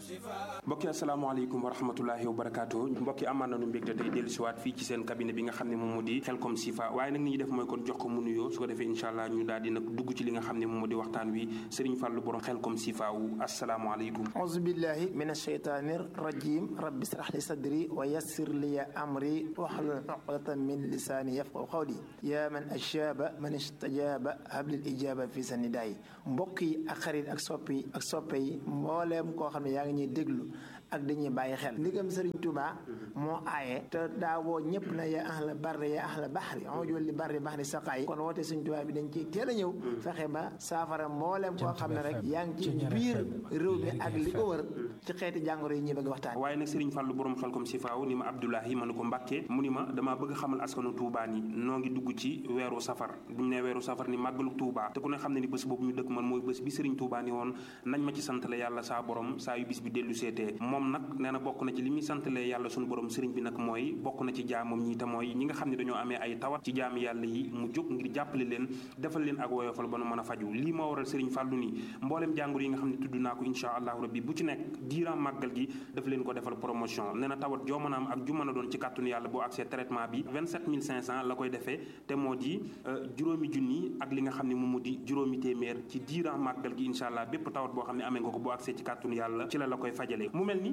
mbokki asalaamaaleykum wa rahmatulahi wa barakaatu mbokki amaan nañu mbégte tey dellu siwaat fii ci seen cabinet bi nga xam ne moom moo di Xelcom Sifa waaye nag ni ñuy def mooy kon jox ko mu nuyoo su ko defee incha allah ñu daal di nag dugg ci li nga xam ne moom moo di waxtaan wi Serigne Fallou borom Xelcom Sifa wu asalaamaaleykum auzu billahi min asheytaani rajim rabbi israh li sadri wa yassir li amri wahlul uqdatan min lisaani yafqahu qawli yaa man ajaaba man istajaaba hablil ijaaba fi sa nidaay mbokk yi ak xarit ak soppi yi ak soppe yi mbooleem koo xam ne yaa ngi ñuy déglu ak dañuy bàyyi xel ndigam Serigne Touba moo aaye te daawoo ñëpp na ya ahla barri ya ahla baxri onjol li barri baxri saqaay kon woote Serigne Touba bi dañ ciy teel a ñëw fexe ba saafara mbooleem koo xam ne rek yaa ngi ci biir réew mi ak li ko wër ci xeeti jàngoro yi ñuy bëgg waxtaan waaye nag Serigne Fallou borom Xelcom Sifa wu ni ma Abdoulahi ma ne ko Mbàkke mu ni ma damaa bëgg xamal askanu Touba ni noo ngi dugg ci weeru safar bu ñu nee weeru safar ni màggalu Touba te ku ne xam ne ni bés boobu ñu dëkk man mooy bés bi Serigne Touba ni woon nañ ma ci santale yàlla saa borom saa yu bis bi dellu seetee moom nag nee na bokk na ci li muy santale yàlla suñu borom sëriñ bi nag mooy bokk na ci jaamam ñi te mooy ñi nga xam ne dañoo amee ay tawat ci jaam yàlla yi mu jóg ngir jàppale leen defal leen ak woyofal ba nu mën a faju lii moo waral sëriñ Fàllu ni mbooleem jàngoro yi nga xam ne tudd naa ko insha allahu rabbi bu ci nekk diiran màggal gi daf leen ko defal promotion nee na tawat joo mën a am ak ju mën a doon ci kàttanu yàlla boo accès traitement bi 27500 la koy defee te moo di juróomi junni ak li nga xam ne moom mu di juróomi téeméer ci diiran màggal gi insha allah bépp tawat boo xam ne amee nga ko boo accès ci kàttanu yàlla ci la la koy fajalee mu mel ni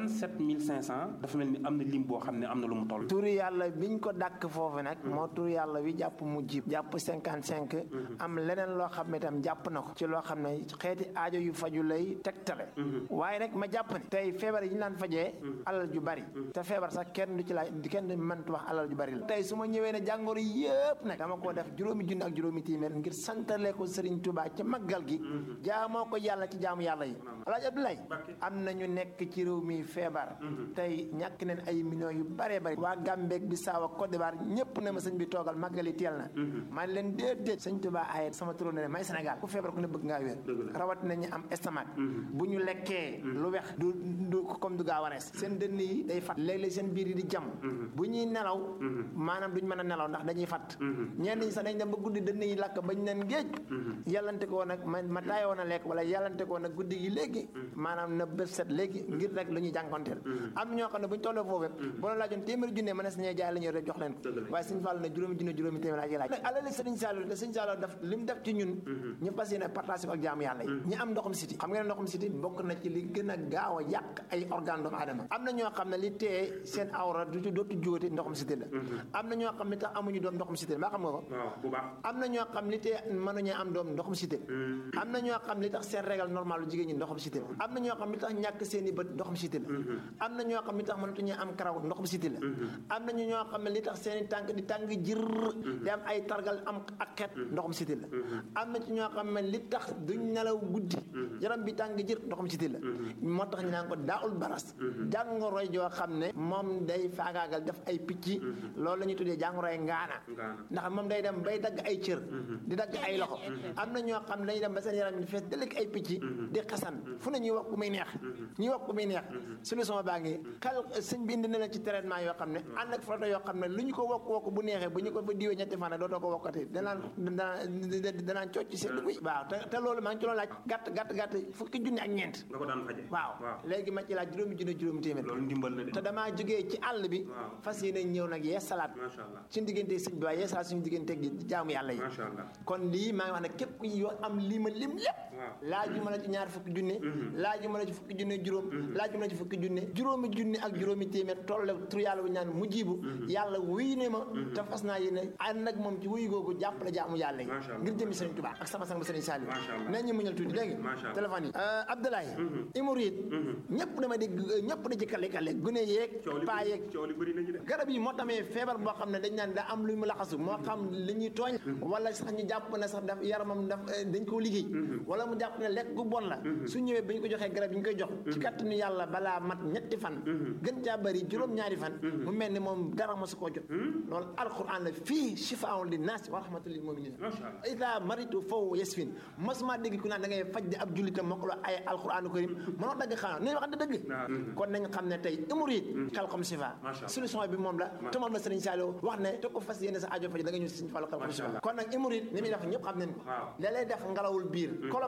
27500 dafa mel ni am na lim boo xam ne am na lu mu toll turu yàlla biñ ko dàkk foofu nag moo turu yàlla wi jàpp mu jib jàpp 55 am leneen loo xam ne itam jàpp na ko ci loo xam ne xeeti aajo yu faju lay tegtale waaye nag ma jàpp ne tey feebar yi ñu daan fajee alal ju bari te feebar sax kenn du ci laaj kenn du mëntu wax alal ju bari la tey su ma ñëwee ne jàngoro yëpp nag dama koo def juróomi junni ak juróomi téeméer ngir santale ko Serigne Touba ci maggal gi jaamoo ko yàlla ci jaamu yàlla yi alaaji Abdoulaye am na ñu nekk ci réew mi feebar tey ñàkk neen ay millions yu bëree bëri waa Gambie Bissau ak Côte d'Ivoire ñëpp ne ma sëñ bi toogal màggali teel na maa leen déedéet sëñ Touba ayet sama turó ne may Sénégal ku feebar ku ne bëgg ngaa wér rawat na ñu am estomac bu ñu lekkee lu wex du du comme du gaaw a rees seen dënn yi day fat léeg-léeg seen biir yi di jam bu ñuy nelaw maanaam duñ mën a nelaw ndax dañuy fat ñenn ñi sax dañ dem ba guddi dënn yi lakk bañ leen géej yàllante ko nag ma ma taayoo na lekk wala yàllante ko nag guddi gi léegi maanaam na bët set léegi ngir rek lu ñuy jànkonteel am ñoo xam ne bu ñu tollee foofu boo la laajoon téeméeri junne mën na si ñee jaay la ñuy rek jox leen ko waaye sëñ Fall ne juróomi junne juróomi téeméer laa ci laaj nag alali sëriñ Saliou te sëñ Saliou def li mu def ci ñun ñu fas yéene partage ko ak jaamu yàlla yi ñi am ndoxum siti xam ngeen ne ndoxum siti bokk na ci li gën a gaaw a yàq ay organe doomu aadama am na ñoo xam ne li tee seen awra du dootu jóote ndoxum siti la am na ñoo xam ne tax amuñu doom ndoxum siti la maa xam nga ko am na ñoo xam li tee mënuñu am doom ndoxum siti la am na ñoo xam li tax seen régal normal lu jigéen ñi ndoxum siti la am na ñoo xam li tax ñàkk seen i bët ndoxum siti la am na ñoo xam li tax mënatuñu am karaw ndoxum siti la am na ñoo xam ne li tax seen i tànk di tàng jër di am ay targal am ak xeet ndoxum siti la am na ci ñoo xam ne li tax duñ nelaw guddi yaram bi tàng jër ndoxum siti la moo tax ñu naan ko daawul baras jàngoroy joo xam ne moom day faagaagal def ay picc loolu la ñuy tuddee jàngoroy ngaana ndax moom day dem bay dagg ay cër di dagg ay loxo am na ñoo xam ne dañuy dem ba seen yaram di fees dëlëk ay picc di xasan fu ne ñuy wax ku muy neex ñuy wax ku muy neex solution baa ngi xel sëñ bi indi na leen ci traitement yoo xam ne ànd ak photo yoo xam ne lu ñu ko wokk wokk bu neexee bu ñu ko fa diwee ñetti fan dootoo ko wokkati danaan danaan cooc ci seen dugg waaw te te loolu maa ngi ci doon laaj gàtt gàtt gàtt fukki junni ak ñeent nga ko daan faje waaw léegi ma ci laaj juróomi junni juróomi téeméer loolu ndimbal la de te damaa jógee ci àll bi fas yéene ñëw nag yee salaat macha allah suñu diggante sëñ bi waaye yee salaat suñu diggante jaamu yàlla yi macha allah kon lii maa ngi wax ne képp ku yoo am lii ma lim lépp laaju ma la ci ñaar fukki junne laaju ma la ci fukki junne juróom laaju ma la ci fukki junne juróomi junne ak juróomi téeméer tolle tur yàlla bu ñaan mu jiibu yàlla wuy ne ma te fas naa yéene ànd ak moom ci wuyu googu jàppale jaamu yàlla yi ngir jëmi sëriñ Tuubaa ak sama sang ba sëriñ Saliou nañ ñu muñal tuuti dégg nga téléphone yi Abdoulaye Imouride ñëpp dama dégg ñëpp da ci kale kale gune yeeg paa yeeg garab yi moo tamee feebar boo xam ne dañ naan daa am lu mu laxasu moo xam li ñuy tooñ wala sax ñu jàpp ne sax daf yaramam daf dañ koo liggéey wala mu jàpp ne lekk gu bon la su ñëwee ba ñu ko joxee garab yi ñu koy jox ci kattanu yàlla balaa mat ñetti fan gën caa bëri juróom-ñaari fan mu mel ni moom dara mosu koo jot loolu alquran la fii shifaa'un li naas wa rahmatul lil mu'minin ida maritu faw yasfin mosuma dégg ku naan da ngay faj di ab jullitam moo ko la ay alquran karim mënoo dagg xanaa nañ wax dëgg kon nañ xam ne tey Imouride Xelcom Sifa solution bi moom la te moom la Serigne Saliou wax ne te ko fas yéene sa aajo faj da nga ñëw Serigne Fallou Xelcom Sifa kon nag Imouride ni muy def ñëpp xam nañ ko la lay def ngalawul biir kolop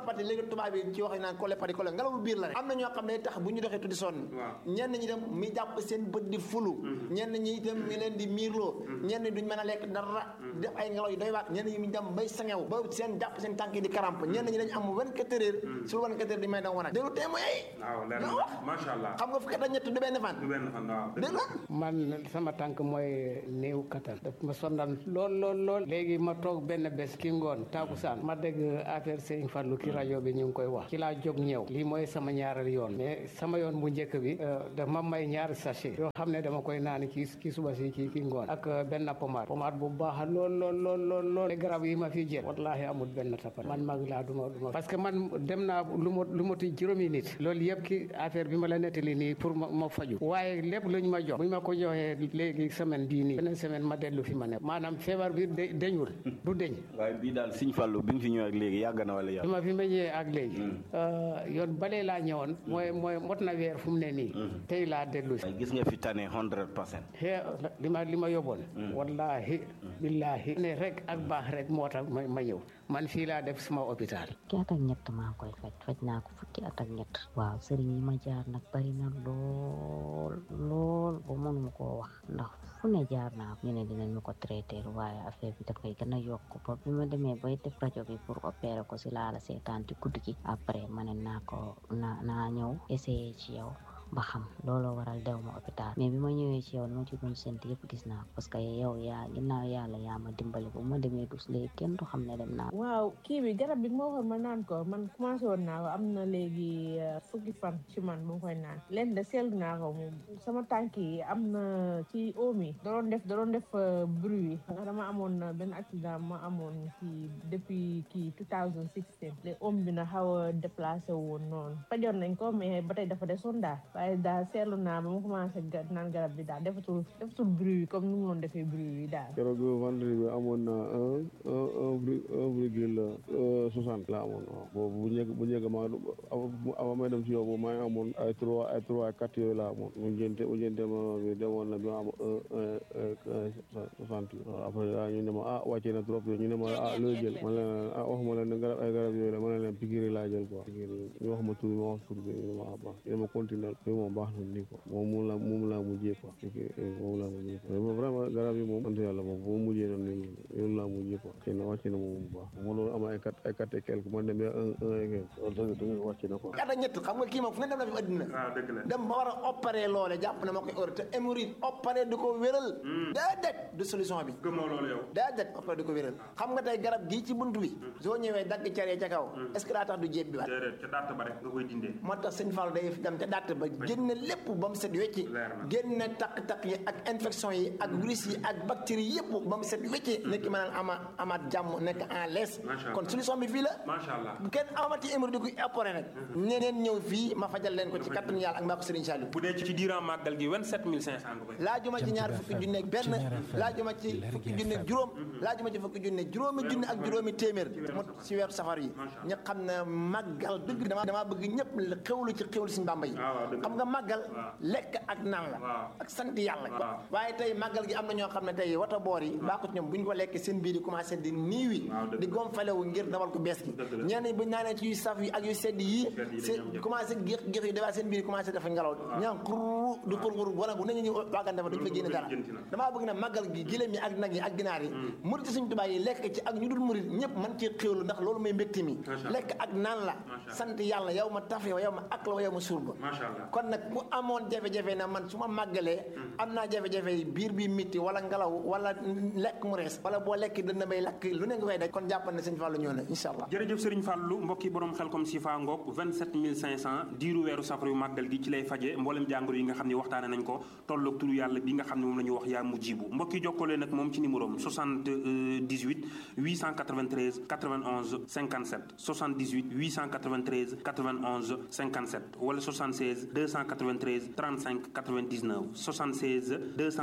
colopathie léegi tubaab yi ci wax naan colopathie colo ngelawu biir la rek am na ñoo xam ne tax bu ñu doxee tuddi sonn ñenn ñi dem mi jàpp seen bët di fulu ñenn ñi itam mi leen di miirloo ñenn ñi duñ mën a lekk dara def ay ngelaw yu doy waat ñenn ñi mi dem bay sangew ba seen jàpp seen tànk yi di karamp ñenn ñi dañ am 24 heures sur 24 heures di may dang wan a déglu témoin yi waaw leer ñoo wax macha allah xam nga fukki at ak ñett du benn fan du benn fan waaw déglu man sama tànk mooy néew kattan daf ma sondal lool lool lool léegi ma toog benn bés ki ngoon taakusaan ma dégg affaire Serigne Fallou ki rajo bi ñu ngi koy wax ci laa jóg ñëw lii mooy sama ñaareel yoon mais sama yoon bu njëkk bi daf ma may ñaari sachet yoo xam ne dama koy naan ci ci suba si ci ki ngoon ak benn pommade pommade bu baax lool lool lool lool lool garab yi ma fi jël wallahi amul benn tappat man mag laa duma duma parce que man dem naa lu ma lu moti juróomi nit loolu yëpp ki affaire bi ma la nettali nii pour ma ma faju waaye lépp lu ñu ma jox bu ñu ma ko joxee léegi semaine bii nii beneen semaine ma dellu fi ma ne maanaam feebar bi de deñul du deñ waaye bii daal Sëñ Fallu bi nga fi ñëw ak léegi yàgg na wala yàgg bi ma fi ma ñëwee ak léegi yoon balee laa ñëwoon mooy mooy mot na weer fu mu ne nii tey laa dellu si waaye gis nga fi tane hundred percent xee li ma li ma yóbboon wallahi billahi ne rek ak baax rek moo tax ma ma ñëw man fii laa def suma hôpital fukki at ak ñett maa koy faj faj naa ko fukki at ak ñett waaw sëriñ yi ma jaar nag bari na lool lool ba mënuma koo wax ndax fu ne jaar naa ñu ne dinañ ma ko traité waaye affaire bi dafay gën a yokk ba bi ma demee bay def rajo bi pour opérer ko si laala seetaan ci guddi gi après ma ne naa ko naa naa ñëw essayer ci yow ba xam looloo waral dew ma hôpital mais bi ma ñëwee ci yow li ma ci doon sént yëpp gis naa ko parce que yow yaa ginnaaw yàlla yaa ma dimbali bu ma demee dus léegi kenn du xam ne dem naa waaw kii bi garab bi moo waxoon ma naan ko man commencé woon naa ko am na léegi fukki fan ci man bu ma koy naan leen de seetlu naa ko moom sama tànk yi am na ci oom yi da doon def da doon def bruit yi dama amoon benn accident ma amoon ci depuis kii 2016 les oom bi na xaw a déplacé woon noonu fajoon nañ ko mais ba tey dafa desoon daal waaye daal seetlu naa ba ma commencé naan garab bi daal defatul defatul bruit yi comme ni mu doon defee bruit yi daal keroog vendredi bi amoon na un un un virgule soixante la amoon waaw boobu bu njëkk bu njëkk ma avant may dem si yow boobu maa ngi amoon ay trois ay trois quatre yooyu la amoon mu jënte mu jënte ma bi demoon na bi ma am un un soixante waaw après ah ñu ne ma ah wàccee na trop ñu ne ma ah looy jël ma ne leen ah waxuma leen ne garab ay garab yooyu la ma ne leen pikiri laa jël quoi pikiri ñu wax ma tur bi ma wax tur bi ñu ne ma ah baax ñu ne ma continuer moom baax na nii quoi moom moom la moom laa mujjee quoi moom laa mujjee quoi mais vraiment garab yi moom sant yàlla moom bu ma mujjee noonu nii loolu laa mujjee quoi wàcce na wàcce na moom bu baax ma loolu am ay quatre ay quatre et quelque man demee un un et quelque loolu tamit tamit wàcce na quoi at ak ñett xam nga kii moom fu ne dem na fi addina dem ba war a opéré loole jàpp na ma koy ore te hémorroïde opéré di ko wéral déedéet du solution bi gëmoo loolu yow déedéet opéré di ko wéral xam nga tey garab gii ci buntu bi soo ñëwee dagg caree ca kaw est ce que daa tax du jéeb bi waat déedéet ca dàtt ba rek nga koy dindee moo tax sëñ Fall day dem ca dàtt ba génne lépp ba mu set wecci génne takk-takk yi ak infection yi ak virus yi ak bactéries yëpp ba mu set wecci nekk mën a ama amaat jàmm nekk en l'aise kon solution bi fii la macha allah bu kenn amati hémorroïde di ko opéré nag ñeneen ñëw fii ma fajal leen ko ci kattanu yàlla ak mbaa ko Serigne Saliou bu dee ci diiran màggal gi 27500 nga koy laajuma ci ñaar fukki junne ak benn laajuma ci fukki junne ak juróom laajuma ci fukki junne juróomi junne ak juróomi téeméer mu ci weeru safar yi ñu xam ne màggal dëgg dama dama bëgg ñëpp xewlu ci xewlu Serigne Bamba yi xam nga màggal lekk ak naan la ak sant yàlla waaye tey màggal gi am na ñoo xam ne tey wata boor yi baaxut ñoom bu ñu ko lekkee seen biir yi commencé di niiwi di gomfalewu ngir dawal ko bees gi ñenn ñi bu ñu naanee ci yu saf yi ak yu sedd yi seen commencé géex géex yi dafaa seen biir yi commencé dafa ngelaw ñaan xur du xur xur wala bu nañu ñu waagante fa duñu fa génne dara damaa bëgg ne màggal gi giléem yi ak nag yi ak ginaar yi murit suñu tubaab yi lekk ci ak ñu dul murit ñëpp man ci xéwlu ndax loolu mooy mbégte mi lekk ak naan la sant yàlla yow ma taf yow ma ak la yow ma surba kon nag bu amoon jafe-jafe na man su ma màggalee am naa jafe-jafe yi biir bi mitti wala ngelaw wala lekk mu rees wala boo lekk dana bay lakk lu ne nga koy daj kon jàppal ne sëñ Fallou ñëw na incha allah jërëjëf sëriñ Fallou mbokki borom xel comme si fa ngoog 27500 diiru weeru safar yu màggal gi ci lay faje mboolem jàngoro yi nga xam ne waxtaane nañ ko tolloog turu yàlla bi nga xam ne moom la ñu wax yaa mujjibu mbokki jokkalee nag moom ci numéro am 78 893 91 57 78 893 91 57 wala 76 293 35 99 76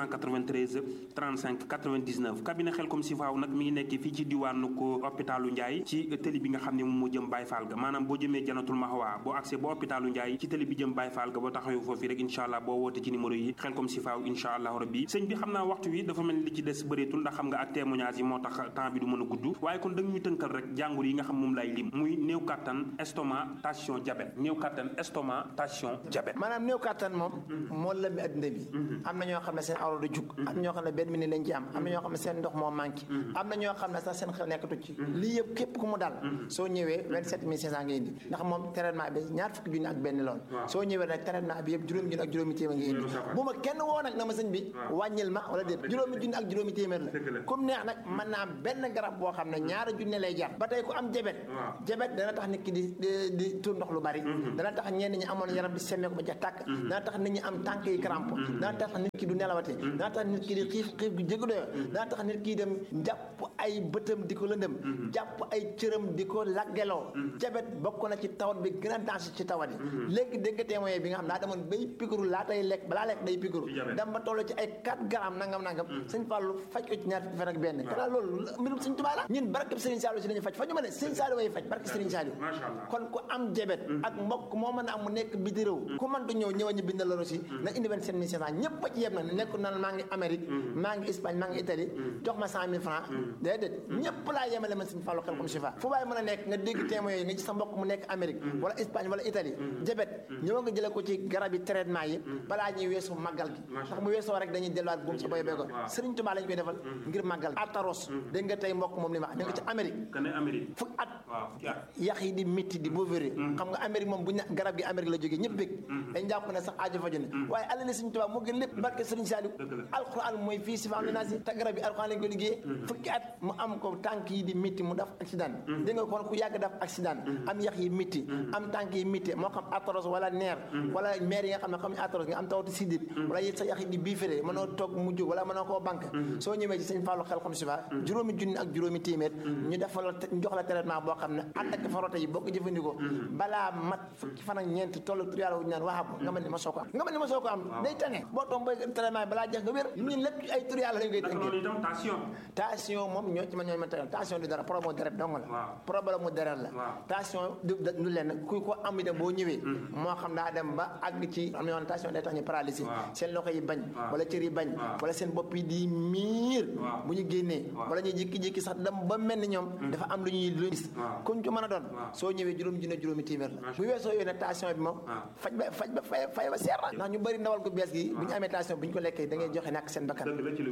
293 35 99 cabinet Xelcom Sifaaw nag mi ngi nekk fii ci diwaanu ko hôpitalu Ndiaye ci tëli bi nga xam ne moom moo jëm Baye Fall ga maanaam boo jëmee janatul Mahwa boo accès ba hôpitalu Ndiaye ci tëli bi jëm Baye Fall ga boo taxawee foofu rek incha allah boo woote ci numéro yi Xelcom Sifaaw incha allah rabbi sëñ bi xam naa waxtu wi dafa mel ni li ci des bëreetul ndax xam nga ak témoignage yi moo tax temps bi du mën a gudd waaye kon da ñuy tënkal rek jàngoro yi nga xam moom lay lim muy néew kattan estomac tension diabète néew kattan estomac tension diabète maanaam néew kattan moom moo lëmbi adduna bi am na ñoo xam ne seen awra du jug am na ñoo xam ne benn minute lañ ci am am na ñoo xam ne seen ndox moo manqué am na ñoo xam ne sax seen xel nekkatu ci lii yëpp képp ku mu dal soo ñëwee vingt sept mille cinq cent nga indi ndax moom traitement bi ñaar fukki junni ak benn lool soo ñëwee nag traitement bi yëpp juróomi junni ak juróomi téeméer nga indi bu ma kenn woo nag na ma sëñ bi wàññil ma wala déet juróomi junni ak juróomi téeméer la comme neex nag mën naa am benn garab boo xam ne ñaara junne lay jar ba tey ku am jabet jabet dana tax nit ki di di tuur ndox lu bari dana tax ñenn ñi amoon yaram di semmee ko ba jax tàkk dana tax nit ñi am tànk yi crampe dana tax nit ki du nelawate dana tax nit ki di xiif xiif gu jégu doyo dana tax nit ki dem jàpp ay bëtam di ko lëndëm jàpp ay cëram di ko laggeloo jabet bokk na ci tawat bi gën a danger ci tawat yi léegi dégg nga témoin bi nga xam daa demoon bay piqûre laa tay lekk balaa lekk day piqûre dem ba toll ci ay 4 grammes nangam nangam sëñ Fallou faj ko ci ñaar fukki fan ak benn kanaa loolu mbirum sëñ Tuubaa la ñun barkeb Sëriñ Saliou si lañu faj faju ma ne Sëriñ Saliou way faj barke Sëriñ Saliou kon ku am jabet ak mbokk moo mën a am mu nekk biti réew ku mën du ñëw ñëwa ñu bindal la aussi na indi benn seen mille ñëpp ba ci yem na nekku nan maa ngi Amérique maa ngi Espagne maa ngi Italie jox ma cent mille francs déedéet ñëpp laa yemale man sëñ Fallou Xelcom Chifa fu waaye mën a nekk nga dégg témoin yooyu nga gis sa mbokk mu nekk Amérique wala Espagne wala Italie jabet ñëwa nga jële ko ci garab yi traitement yi balaa ñuy weesu màggal gi ndax bu weesoo rek dañuy delluwaat buum sa boy bee ko Sëriñ Tuubaa lañ koy defal ngir màggal ataros dégg nga tey mbokk moom li ma ñu nga ci Amérique fukk at yax yi di métti di boovéré xam nga Amérique moom bu ñu garab gi Amérique la jógee ñëpp bég dañ jàpp ne sax aajo faju ne waaye alali Sëriñ Tuubaa moo gën lépp barke Sëriñ Saliou alxuraan mooy fii si faam li naa si te garab yi alxuraan lañ ko liggéeyee fukki at mu am ko tànk yi di métti mu def accident dégg nga kon ku yàgg def accident am yax yi métti am tànk yi métti moo xam ataros wala neer wala maire yi nga xam ne xam ne ataros nga am tawati sidit wala yit sa yax yi di biiféré mënoo toog mu jóg wala mënoo koo banque soo ñëwee ci Sëriñ Fallou Xelcom Chifa juróomi junni ak juróomi téeméer ñu defal ñu jox la traitement boo xam ne ànd ak farota yi boo ko jëfandikoo balaa mat fukki fan ak ñeent tollu tur yàlla wu ñu naan waxaab nga mel ni ma soo ko am nga mel ni ma soo ko am day tane boo toom boy traitement yi balaa jeex nga wér ñun lépp ay tur yàlla lañ koy tënkee tension moom ñoo ci ma ñooy ma tegal tension du dara problème mu deret dong la problème mu deret la tension du du leen ku ko am itam boo ñëwee moo xam daa dem ba àgg ci am yoon tension day tax ñu paralysé seen loxo yi bañ wala cër yi bañ wala seen bopp yi di miir bu ñu génnee wala ñuy jékki-jékki sax dem ba mel ni ñoom dafa am lu ñuy lu gis kuñ ko mën a doon soo ñëwee juróom junne juróomi téeméer la bu weesoo yooyu ne tension bi moom faj ba faj ba fay fay ba seer na ndax ñu bëri ndawal ko bees gi bu ñu amee tension bu ñu ko lekkee da ngay joxe nak seen bakkan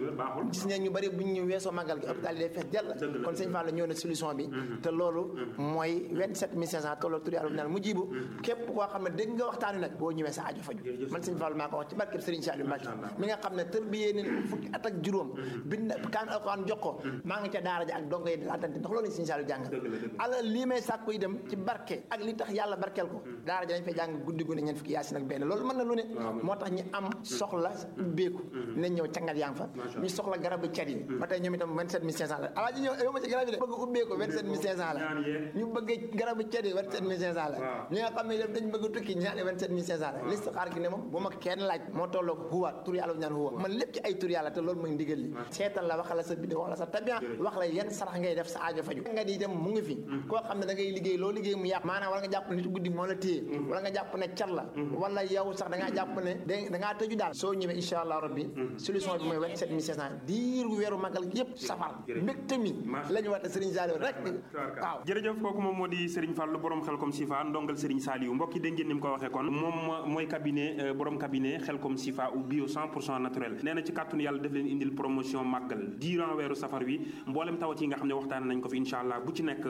gis ne ñu bëri bu ñu weesoo màggal gi hôpital yi day fees dell kon sëñ Fall ñëw na solution bi te loolu mooy 27500 tolloo tur yàlla naan mu jibu képp koo xam ne dégg nga waxtaan wi nag boo ñëwee sa aajo faju man sëñ Fall maa ko wax ci barkeb Serigne Saliou Mbacke mi nga xam ne tër bi yée ne fukki at ak juróom bind kaan alxuraan jox ko maa ngi ca daara ja ak dongo yi laatante ndax loolu Serigne Saliou jàng ala lii may sàkku yi dem ci barke ak li tax yàlla barkeel ko daara ja dañ fay jàng guddi gu ne ñeent fukki yaasin ak benn loolu mën na lu ne moo tax ñi am soxla ubbeeku dinañ ñëw cangat yaa ngi fa ñu soxla garabu cat yi ba tey ñoom itam 27500 la alaa ji ñëw yow ma ci garab yi de bëgg ubbeeku 27500 la ñu bëgg garabu cat yi 27500 la ñi nga xam ne def dañ bëgg tukki ñaari 27500 la liste xaar gi ne moom bu ma kenn laaj moo tolloo huwa tur yàlla bu ñaan huwa man lépp ci ay tur yàlla te loolu mooy ndigal li seetal la wax la sa bidde wax la sa tabian wax la yan sarax ngay def sa aajo faju nga di dem mu ngi fi koo xam ne da ngay liggéey loo liggéey mu yàq maanaam wala nga jàpp nit guddi moo la téye wala nga jàpp ne cat la wala yow sax da ngaa jàpp ne da ngaa tëju daal soo ñëwee incha allah rabbi solution bi mooy 27500 diiru weeru magal gi yëpp safar mbégte mi la ñu wate Serigne Saliou rek waaw jërëjëf kooku moom moo di Serigne Fallou borom Xelcom Chifa ndongal Serigne Saliou mbokk yi dégg ngeen ni mu ko waxee kon moom mooy cabinet borom cabinet Xelcom Chifa ou bio 100 pour cent naturel nee na ci kàttanu yàlla def leen indil promotion màggal durant weeru safar wi mboolem tawat yi nga xam ne waxtaan nañ ko fi incha allah bu ci nekk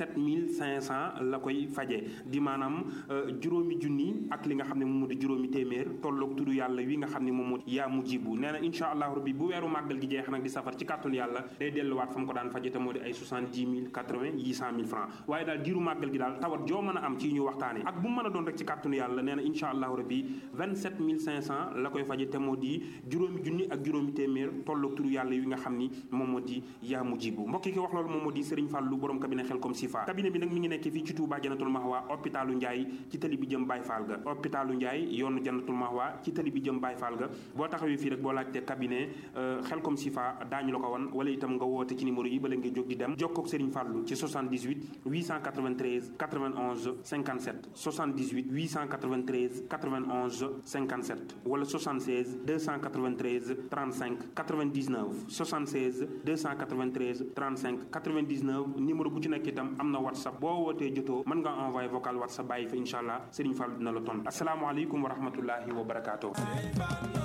27500 la koy fajee di maanaam juróomi junni ak li nga xam ne moom moo di juróomi téeméer tolloog tudd yàlla wi nga xam ne moom moo yaa mu jibu nee na incha allah rabbi bu weeru màggal gi jeex nag di safar ci kàttanu yàlla day delluwaat fa mu ko daan faje te moo di ay 70 000 80 yi 100 000 francs waaye daal diiru màggal gi daal tawat joo mën a am ci ñu waxtaane ak bu mu mën a doon rek ci kàttanu yàlla nee na incha allah rabbi 27500 la koy faje te moo di juróomi junni ak juróomi téeméer tolloog tudd yàlla wi nga xam ni moom moo di yaa mu jibu mbokk yi ki wax loolu moom moo di Serigne Fallou borom cabinet Xelcom Sifa cabinet bi nag mi ngi nekk fii ci Touba Janatul Mahwa hôpitalu Ndiaye ci tali bi jëm Baye Fall ga hôpitalu Ndiaye yoonu Janatul Mahwa ci tali bi jëm Baye Fall ga boo taxawee fii rek boo laajte cabinet Xelkom Sifa daañu la ko wan wala itam nga woote ci numéro yi bala ngay jóg di dem jokkoo ak Serigne Fallou ci 78 893 91 57 78 893 91 57 wala 76 293 35 99 76 293 35 99 numéro bu ci nekk itam am na whatsapp boo wootee jotoo mën nga envoyé vocal whatsapp bàyyi fa incha allah Serigne Fall dina la tontu asalaamaaleykum wa rahmatullahi wa barakaatu.